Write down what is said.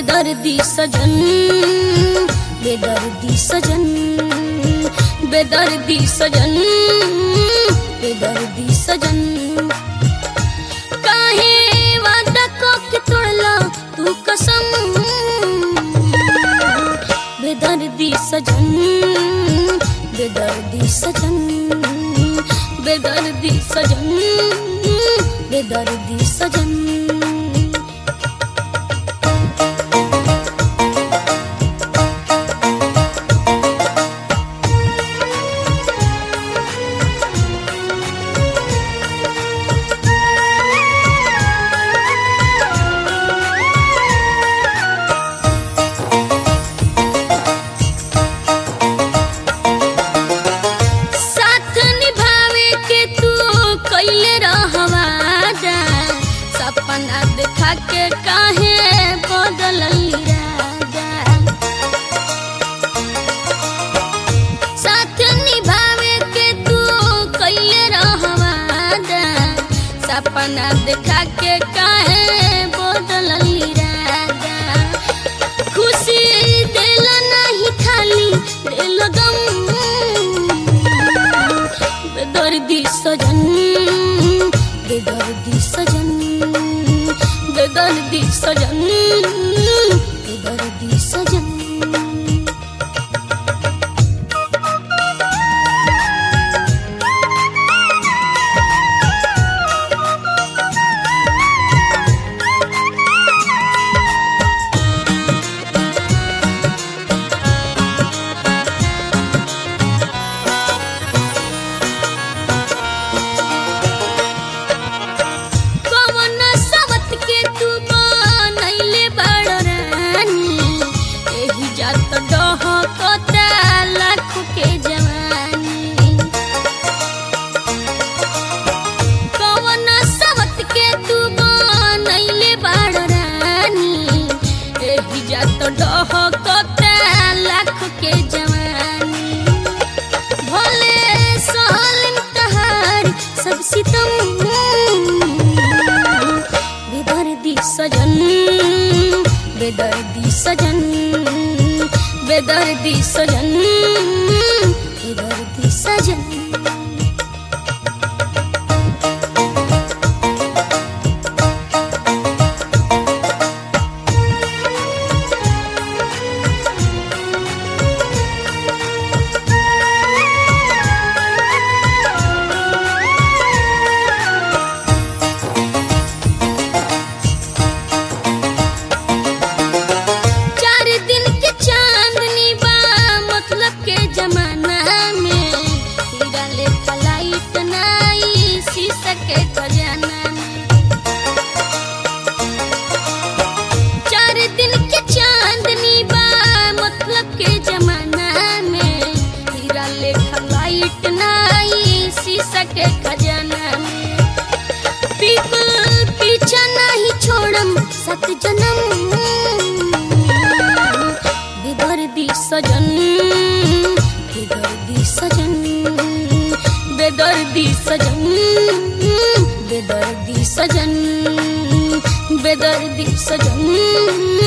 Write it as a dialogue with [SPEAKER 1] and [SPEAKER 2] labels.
[SPEAKER 1] बेदर्दी सजन बेदर्दी सजन बेदर्दी सजन बेदर्दी सजन काहे वादा को के तोड़ला तू कसम बेदर्दी सजन बेदर्दी सजन बेदर्दी सजन बेदर्दी सजन साथ निभावे के तू कैले रहवादा सपना देखा के काहे बदल इरादा साथ निभावे के तू कैले रहवादा सपना देखा के काहे बदल इरादा खुशी दिल नहीं खाली दिल गम बेदर्दी सजन बेदर्दी सजन बेदर्दी सजन बेदर्दी सजन कवन सावत के तू बनैले बड़ रानी एही जात डह कता लाख के जवानी कवन सावत के तू बनैले बड़ रानी एही जात डह कता लाख के जवानी भोले सालिम तहार सब सितम बेदर्दी सजन बेदर्दी सजन बेदर्दी सजन बेदर्दी सजन चार दिन के चांदनी बा मतलब के जमाना में हीरा लेखा लाइट नाई शीशा के खजाना में चार दिन के चांदनी बा मतलब के जमाना में हीरा लेखा लाइट नाई शीशा के खजाना में पीपल पीछा नहीं छोड़म सत जन्म बेदर्दी सजन बेदर्दी सजन बेदर्दी सजन बेदर्दी सजन बेदर्दी सजन